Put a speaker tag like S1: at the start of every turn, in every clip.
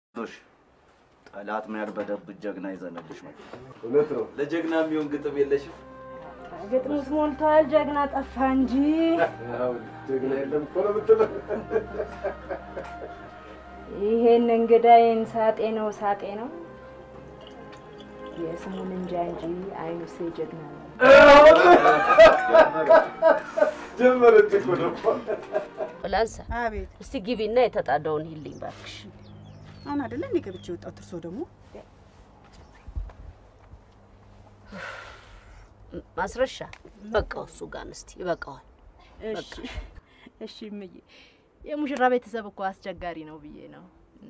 S1: ዶሽ ጠላት ምን ያልበደብት ጀግና ይዘንልሽ መጣ።
S2: እውነት ነው።
S1: ለጀግና የሚሆን ግጥም የለሽም?
S3: ግጥሙስ ሞልቷል፣ ጀግና ጠፋ እንጂ።
S2: ያው ጀግና የለም እኮ ነው የምትለው።
S3: ይሄን እንግዳዬን ሳጤ ነው ሳጤ ነው የስሙን እንጃ እንጂ አይኑሴ ጀግና ነው።
S2: ጀመረች እኮ ነው።
S4: ላንሳ
S5: አቤት
S4: እስቲ ግቢና የተጣዳውን ሂልኝ ባክሽ።
S5: አሁን አይደለ እንዴ ገብቼ የወጣሁት? እርሶ ደግሞ
S4: ማስረሻ በቃው፣ እሱ ጋር እስቲ ይበቃዋል።
S6: እሺ እሺ እምዬ፣ የሙሽራ ቤተሰብ እኮ አስቸጋሪ ነው ብዬ ነው።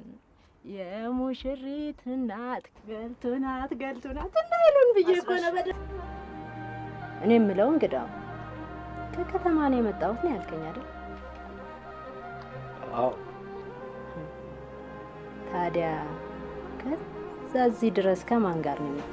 S6: የሙሽሪት እናት ገልቱ ናት ገልቱ ናት እንዳይሉን ብዬ እኮ ነው። በደ
S3: እኔ የምለው እንግዳው ከከተማ ነው የመጣሁት ነው ያልከኝ አይደል?
S2: አዎ
S3: ታዲያ ከዛ እዚህ ድረስ ከማን ጋር ነው የመጣ?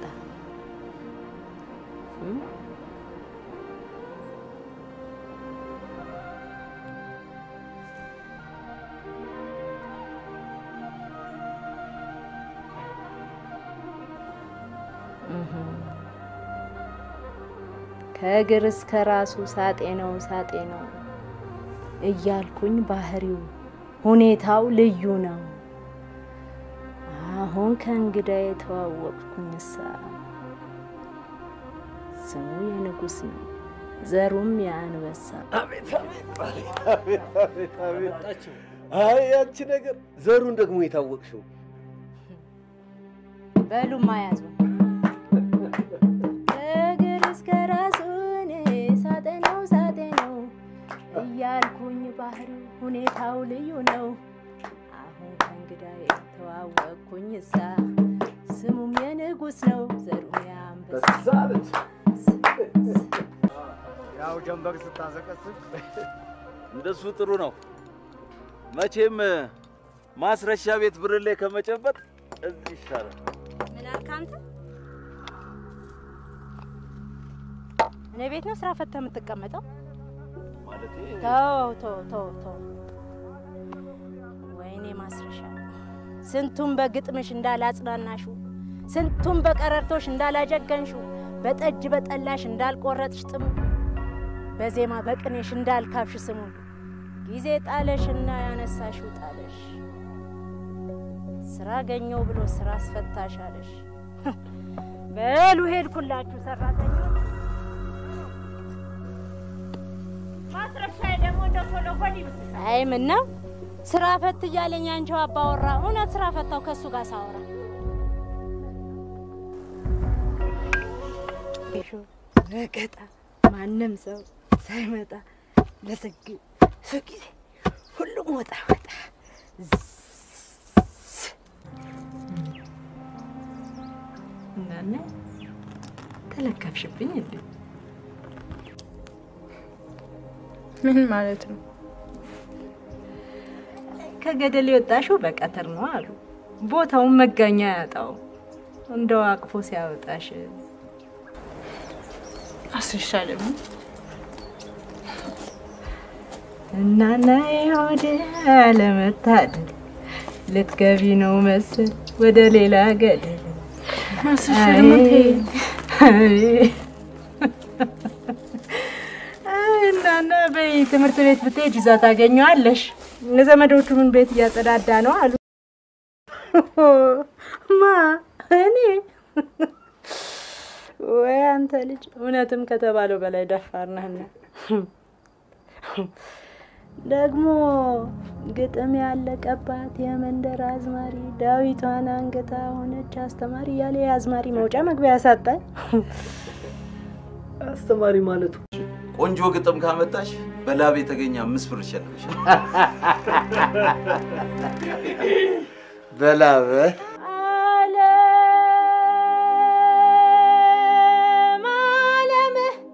S3: ከእግር እስከ ራሱ ሳጤ ነው ሳጤ ነው እያልኩኝ ባህሪው ሁኔታው ልዩ ነው። አሁን ከእንግዳ የተዋወቅኩኝ እሳ ስሙ የንጉስ ነው፣ ዘሩም የአንበሳ።
S2: አቤት አቤት አቤት አቤት አቤት። አይ ያንቺ ነገር ዘሩን ደግሞ የታወቅሽው
S3: በሉማ ያዙ እግር እስከ ራሱን ሳጤ ነው ሳጤ ነው እያልኩኝ ባህሪው ሁኔታው ልዩ ነው። አሁን ከእንግዳ የተዋወቅኩኝ እሳ ስሙም የንጉስ ነው ዘሩም የአንበሳ።
S2: በሳለች
S7: ያው ጀንበር ስታዘቀስቅ
S1: እንደሱ ጥሩ ነው። መቼም ማስረሻ ቤት ብርሌ ከመጨበጥ እዚህ ይሻላል።
S3: ምን አልክ አንተ? እኔ ቤት ነው ስራ ፈታ የምትቀመጠው?
S1: ማለቴ
S3: ተው ተው ተው ተው። ወይኔ ማስረሻ፣ ስንቱን በግጥምሽ እንዳላጽናናሹ፣ ስንቱን በቀረርቶሽ እንዳላጀገንሹ፣ በጠጅ በጠላሽ እንዳልቆረጥሽ ጥሙ፣ በዜማ በቅኔሽ እንዳልካብሽ ስሙ። ጊዜ ጣለሽና ያነሳሽው ጣለሽ፣ ስራ ገኘው ብሎ ስራ አስፈታሽ አለሽ። በሉ ሄድኩላችሁ ሰራተኞች። ማስረሻ ደግሞ እንደ ኮሎኮል ይመስል አይ ምን ነው ስራ ፈት እያለኝ አንቺው አባወራ እውነት ስራ ፈታው ከእሱ ጋር ሳወራ ሾ ረገጣ ማንም ሰው ሳይመጣ ለስግ ሱ ጊዜ ሁሉም ወጣ ወጣ
S6: እናነ ተለከፍሽብኝ እንዴ?
S8: ምን ማለት ነው?
S6: ከገደል የወጣሽው በቀትር ነው አሉ። ቦታውን መጋኛ ያጣው እንደው አቅፎ ሲያወጣሽ
S8: አስረሻ ደግሞ
S6: እናና የሆድ አለመታደል ልትገቢ ነው መስል ወደ ሌላ ገደል
S8: አስረሻ ደግሞ ተይ።
S6: እናና በይ ትምህርት ቤት ብትሄጅ ይዛ ታገኘዋለሽ። ዘመዶቹ ምን ቤት እያጸዳዳ ነው አሉ። ማ እኔ ወይ አንተ ልጅ እውነትም ከተባለው በላይ ደፋር ነህና ደግሞ ግጥም ያለቀባት የመንደር አዝማሪ ዳዊቷን አንገታ ሆነች አስተማሪ እያለ የአዝማሪ መውጫ መግቢያ ያሳጣል።
S2: አስተማሪ ማለቱ
S1: ቆንጆ ግጥም ካመጣሽ በላብ የተገኘ አምስት ብር ይሸልምሻል።
S2: በላበ
S3: ዓለም ዓለም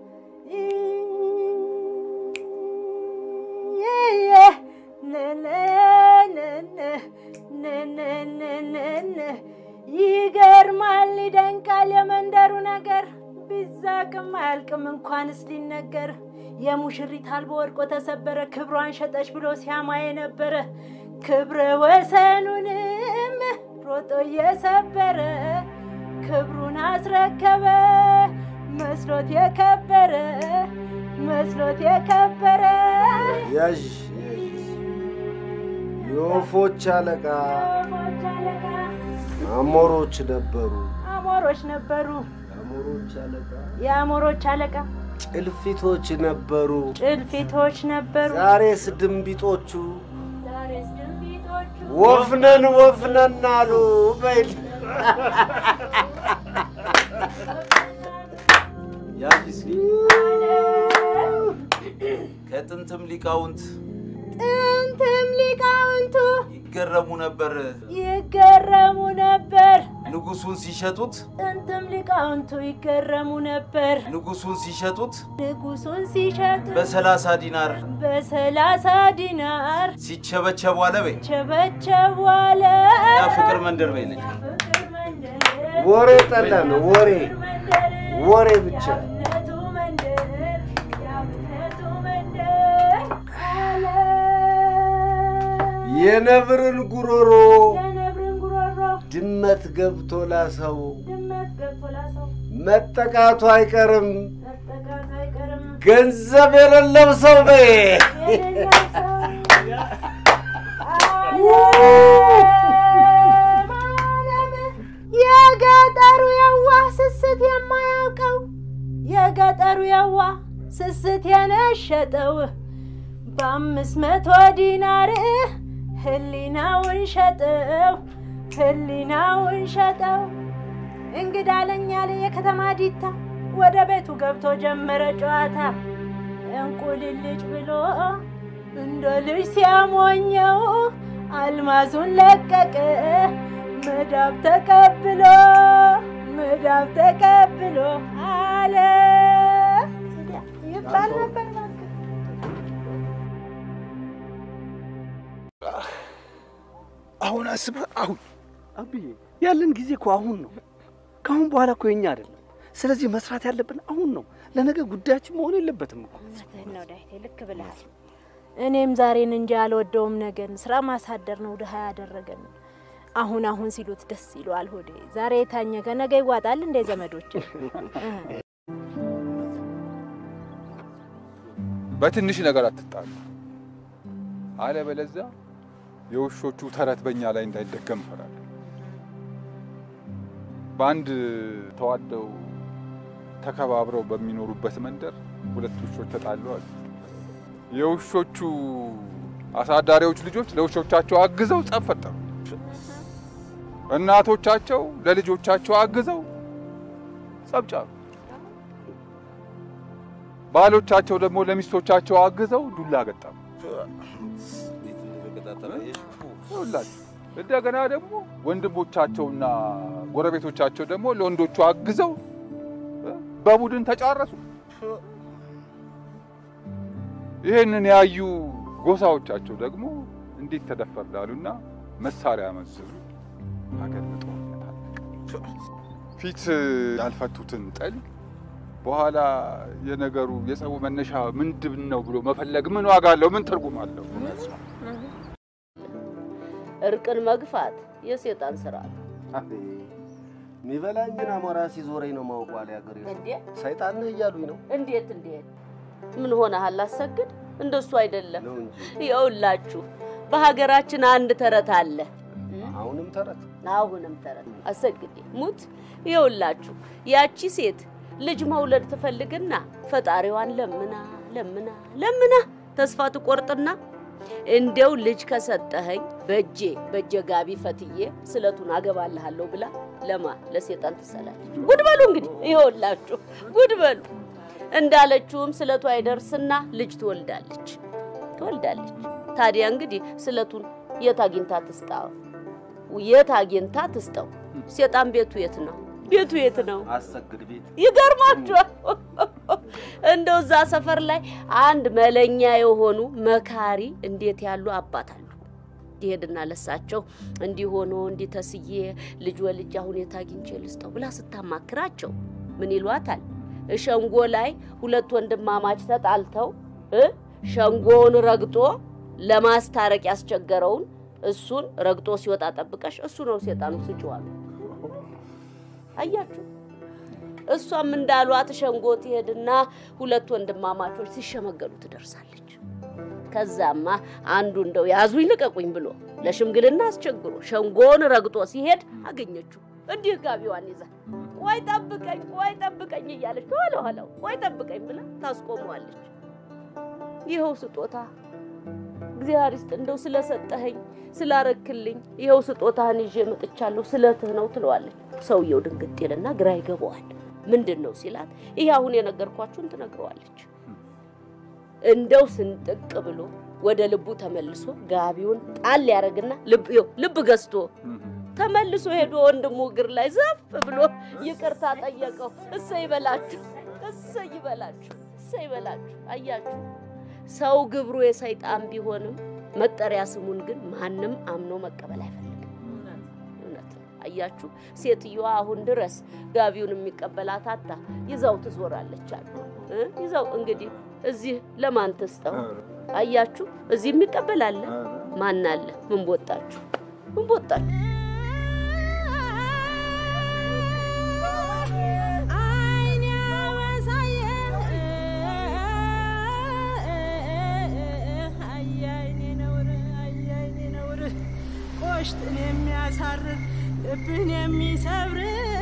S3: ይገርማል፣ ይደንቃል የመንደሩ ነገር ቢዛቅም አያልቅም እንኳንስ ሊነገር የሙሽሪት አልቦ ወድቆ ተሰበረ ክብሯን ሸጠች ብሎ ሲያማ የነበረ ክብረ ወሰኑንም ሮጦ እየሰበረ ክብሩን አስረከበ መስሎት የከበረ መስሎት የከበረ
S2: ያዥ የወፎች አለቃ
S3: ወፎች አለቃ
S2: አሞሮች ነበሩ።
S3: አሞሮች ነበሩ
S2: አሞሮች አለቃ
S3: የአሞሮች አለቃ
S2: ጭልፊቶች ነበሩ።
S3: ጭልፊቶች ነበሩ
S2: ዛሬስ ድንቢጦቹ
S3: ዛሬስ ድንቢጦቹ
S2: ወፍነን ወፍነን አሉ። በይል
S1: ያዥ እስኪ ከጥንትም ሊቃውንት
S3: ጥንትም ሊቃውንቱ
S1: ይገረሙ ነበር
S3: ይገረሙ ነበር
S1: ንጉሱን ሲሸጡት
S3: ጥንትም ሊቃውንቱ ይገረሙ ነበር
S1: ንጉሱን ሲሸጡት
S3: ንጉሱን ሲሸጡ
S1: በሰላሳ ዲናር
S3: በሰላሳ ዲናር
S1: ሲቸበቸቡ አለ በይ
S3: ቸበቸቡ አለ
S1: ያ ፍቅር መንደር በይ ልጅ
S3: ፍቅር መንደር
S2: ወሬ ጠላን። ወሬ
S3: መንደር
S2: ወሬ ብቻ
S3: የአብነቱ መንደር የአብነቱ መንደር አለ
S2: የነብርን ጉሮሮ
S3: የነብርን ጉሮሮ
S2: ድመት ገብቶ ላሰው
S3: ድመት ገብቶ ላሰው
S2: መጠቃቱ አይቀርም።
S3: መጠቃት አይቀርም
S2: ገንዘብ የሌለው ሰው በይ
S3: የሌለው ሰው ዓለም የገጠሩ የዋህ ስስት የማያውቀው የገጠሩ የዋህ ስስት የነሸጠው በአምስት መቶ ዲናር ህሊናውን ሸጠው ህሊናውን ሸጠው። እንግዳ ለኛ የከተማ ዲታ ወደ ቤቱ ገብቶ ጀመረ ጨዋታ እንቁልልጭ ብሎ እንደ ልጅ ሲያሞኘው አልማዙን ለቀቀ መዳብ ተቀብሎ መዳብ ተቀብሎ አለ ይባል ነበር። እባክህ።
S9: አሁን አስበህ አሁን
S2: አብዬ ያለን ጊዜ እኮ አሁን ነው። ከአሁን በኋላ እኮ የኛ አይደለም። ስለዚህ መስራት ያለብን አሁን ነው። ለነገ ጉዳያችን መሆን የለበትም እኮ።
S3: እውነትህን ነው ዳዊቴ፣ ልክ ብለሃል። እኔም ዛሬን እንጂ አልወደውም ነገን። ስራ ማሳደር ነው ድሀ ያደረገን። አሁን አሁን ሲሉት ደስ ይለዋል ሆዴ። ዛሬ የታኘከ ነገ ይዋጣል እንደ ዘመዶች
S9: በትንሽ ነገር አትጣሉ፣ አለበለዚያ የውሾቹ ተረት በእኛ ላይ እንዳይደገም እፈራለሁ። በአንድ ተዋደው ተከባብረው በሚኖሩበት መንደር ሁለት ውሾች ተጣሉ አሉ። የውሾቹ አሳዳሪዎች ልጆች ለውሾቻቸው አግዘው ጸብ ፈጠሩ። እናቶቻቸው ለልጆቻቸው አግዘው ጸብ ጫሩ። ባሎቻቸው ደግሞ ለሚስቶቻቸው አግዘው ዱላ ገጠሙ። ይኸውላችሁ እንደገና ደግሞ ወንድሞቻቸውና ጎረቤቶቻቸው ደግሞ ለወንዶቹ አግዘው በቡድን ተጫረሱ። ይህንን ያዩ ጎሳዎቻቸው ደግሞ እንዴት ተደፈር ላሉና መሳሪያ መዘዙ። ሀገር በጦርነት አለቀ። ፊት ያልፈቱትን ጥል በኋላ የነገሩ የጸቡ መነሻ ምንድን ነው ብሎ መፈለግ ምን ዋጋ አለው? ምን ትርጉም አለው?
S4: እርቅን መግፋት የሴጣን ስራ ነው።
S2: የሚበላኝን አሞራ ሲዞረኝ ነው ማውቀው አለ ያገሬ ሰው።
S4: እንዴ
S2: ሰይጣን ነህ እያሉኝ ነው
S4: እንዴት እንዴት ምን ሆነሃል? አሰግድ እንደሱ አይደለም።
S2: ነው እንጂ
S4: ይኸውላችሁ በሀገራችን አንድ ተረት አለ።
S2: አሁንም ተረት
S4: አሁንም ተረት አሰግዴ ሙት። ይኸውላችሁ ያቺ ሴት ልጅ መውለድ ትፈልግና ፈጣሪዋን ለምና ለምና ለምና ተስፋ ትቆርጥና እንደው ልጅ ከሰጠኸኝ በእጄ በእጄ ጋቢ ፈትዬ ስለቱን አገባልሃለሁ ብላ ለማ ለሴጣን ትሰላለች። ጉድ በሉ እንግዲህ ይኸውላችሁ ጉድ በሉ። እንዳለችውም ስለቱ አይደርስና ልጅ ትወልዳለች ትወልዳለች። ታዲያ እንግዲህ ስለቱን የት አግኝታ ትስጣው? የት አግኝታ ትስጠው? ሴጣን ቤቱ የት ነው? ቤቱ የት ነው?
S2: አሰግድ ቤት
S4: ይገርማችኋል። እንደው እዛ ሰፈር ላይ አንድ መለኛ የሆኑ መካሪ እንዴት ያሉ አባት አሉ። ይሄድና ለሳቸው እንዲህ ሆኖ እንዲህ ተስዬ ልጅ ወልጃ ሁኔታ አግኝቼ ልስጠው ብላ ስታማክራቸው ምን ይሏታል? ሸንጎ ላይ ሁለት ወንድማማች ተጣልተው እ ሸንጎውን ረግጦ ለማስታረቅ ያስቸገረውን እሱን ረግጦ ሲወጣ ጠብቀሽ እሱ ነው ሴጣኑ ስጪው አሉ። አያችሁ፣ እሷም እንዳሏት ሸንጎ ትሄድና ሁለት ወንድማማቾች ሲሸመገሉ ትደርሳለች። ከዛማ አንዱ እንደው ያዙኝ ልቀቁኝ ብሎ ለሽምግልና አስቸግሮ ሸንጎን ረግጦ ሲሄድ አገኘችው። እንዲህ ጋቢዋን ይዛ ቆይ ጠብቀኝ፣ ቆይ ጠብቀኝ እያለች ከኋላ ኋላው ቆይ ጠብቀኝ ብላ ታስቆመዋለች። ይኸው ስጦታ እግዚአብሔር ይስጥ እንደው ስለሰጠኸኝ ስላረክልኝ ይኸው ስጦታህን ይዤ መጥቻለሁ ስለትህ ነው ትለዋለች። ሰውየው ድንግጥ ይልና ግራ ይገባዋል። ምንድን ነው ሲላት ይሄ አሁን የነገርኳችሁን ትነግረዋለች። እንደው ስንጥቅ ብሎ ወደ ልቡ ተመልሶ ጋቢውን ጣል ያደርግና ልብ ይኸው ልብ ገዝቶ ተመልሶ ሄዶ ወንድሙ እግር ላይ ዘፍ ብሎ ይቅርታ ጠየቀው። እሰይ ይበላችሁ፣ እሰይ ይበላችሁ፣ እሰይ ይበላችሁ። አያችሁ ሰው ግብሩ የሰይጣን ቢሆንም መጠሪያ ስሙን ግን ማንም አምኖ መቀበል አይፈልግም። እውነት ነው። አያችሁ ሴትዮዋ አሁን ድረስ ጋቢውን የሚቀበላት አታ ይዛው ትዞራለች አሉ እ ይዛው እንግዲህ እዚህ ለማን ትስጠው? አያችሁ እዚህ የሚቀበል አለ? ማን አለ? ምን ቦጣችሁ? ምን ቦጣችሁ?
S10: ቆሽትን የሚያሳርር ልብን የሚሰብር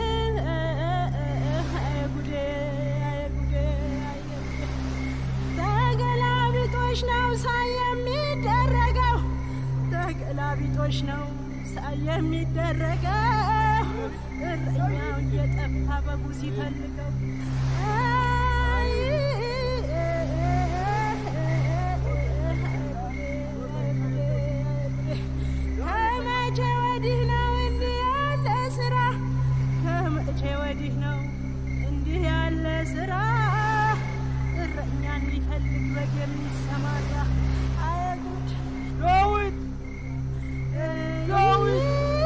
S10: ጉዴ ጉዴ ተገላቢጦሽ ነው ሳይ የሚደረገው ተገላቢጦሽ ነው ሳይ የሚደረገው እረኛው እየጠፋ በጉ ሲፈልገው አይ ከመቼ ወዲህ ነው እንዲህ ያለ ስራ? ከመቼ ወዲህ ነው እንዲህ ያለ ስራ? እረኛ እንዲፈልግ በግ የሚሰማራ አይ ጉድ! ዳዊት ዳዊት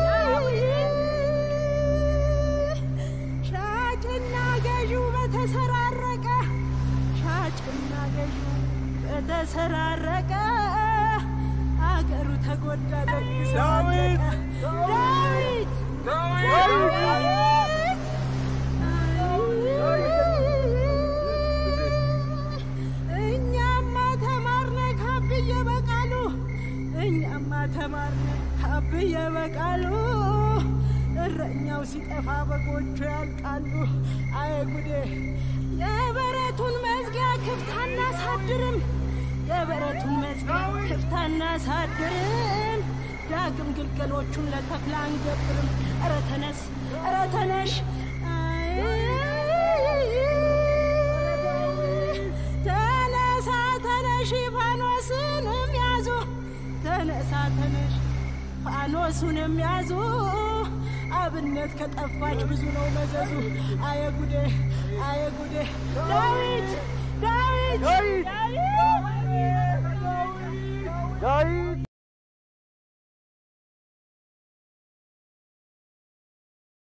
S10: ሻጭና ገዢው በተሰራረቀ ሻጭና ገዢው በተሰራረቀ አገሩ ተጎዳ። ደግ ዳዊት ዳዊት ዳዊት እኛማ ተማርነ ካብየ በቃሉ እኛማ ተማርነ ካብየ በቃሉ እረኛው ሲጠፋ በጎቹ ያልቃሉ። አይ ጉዴ! የበረቱን መዝጊያ ክፍት አናሳድርም። የበረቱን መዝጊያ ክፍት አናሳድርም። ዳግም ግልገሎቹን ለተኩላ አንገብርም። ኧረ ተነስ፣ ኧረ ተነሽ! ተነሳ ተነሽ፣ ፋኖስንም ያዙ። ተነሳ ተነሽ፣ ፋኖሱንም ያዙ። አብነት ከጠፋች ብዙ ነው መዘዙ። አየ ጉዴ፣ አየ ጉዴ! ዳዊት ዳዊት
S7: ዳዊት